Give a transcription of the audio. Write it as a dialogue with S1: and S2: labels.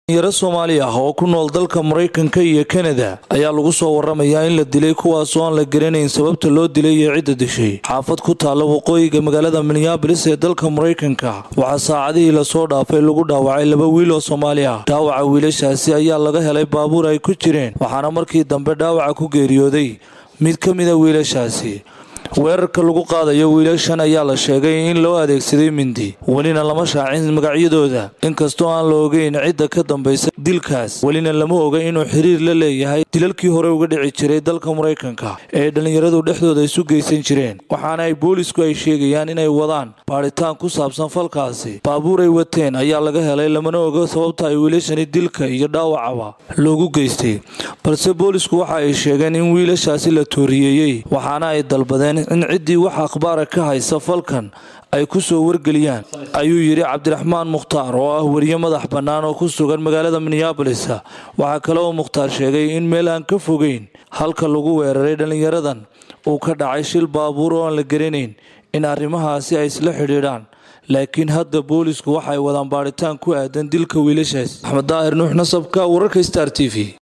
S1: yaro soomaali ah oo ku nool dalka maraykanka iyo kanada ayaa lagu soo waramayaa in la dilay kuwaasoo aan la garanayn sababta loo dilay iyo cidda dishay xaafad ku taalla waqooyiga magaalada minneabolis ee dalka maraykanka waxaa saacadihii lasoo dhaafay lagu dhaawacay laba wiil oo soomaali ah dhaawaca wiilashaasi ayaa laga helay baabuur ay ku jireen waxaana markii dambe dhaawaca ku geeriyooday mid ka mida wiilashaasi weerarka lagu qaadayo wiilashan ayaa la sheegay in loo adeegsaday mindi welina lama shaacin magacyadooda inkastoo aan la ogeyn cidda ka dambaysa dilkaas welina lama oga inuu xiriir la leeyahay dilalkii hore uga dhici jiray dalka maraykanka ee dhallinyaradu dhexdooda isu geysan jireen waxaana ay boolisku ay sheegayaan inay wadaan baadhitaan ku saabsan falkaasi baabuur ay wateen ayaa laga helay lamana oga sababta ay wiilashani dilka iyo dhaawacaba loogu geystay balse boolisku waxa ay sheegeen in wiilashaasi la tooriyeeyey waxaana ay dalbadeen in ciddii wax akhbaara ka haysa falkan ay ku soo wargeliyaan ayuu yidhi cabdiraxmaan mukhtaar oo ah weriye madax bannaan oo ku sugan magaalada minneabolis waxaa kale oo mukhtaar sheegay in meel aan ka fogeyn halka lagu weeraray dhallinyaradan uu ka dhacay shil baabuur oo aan la garanayn in arrimahaasi ay isla xidhiidhaan laakiin hadda boolisku waxay wadaan baadhitaan ku aadan dilka wiilashaas axmed daahir nuux nasabka wararka star t v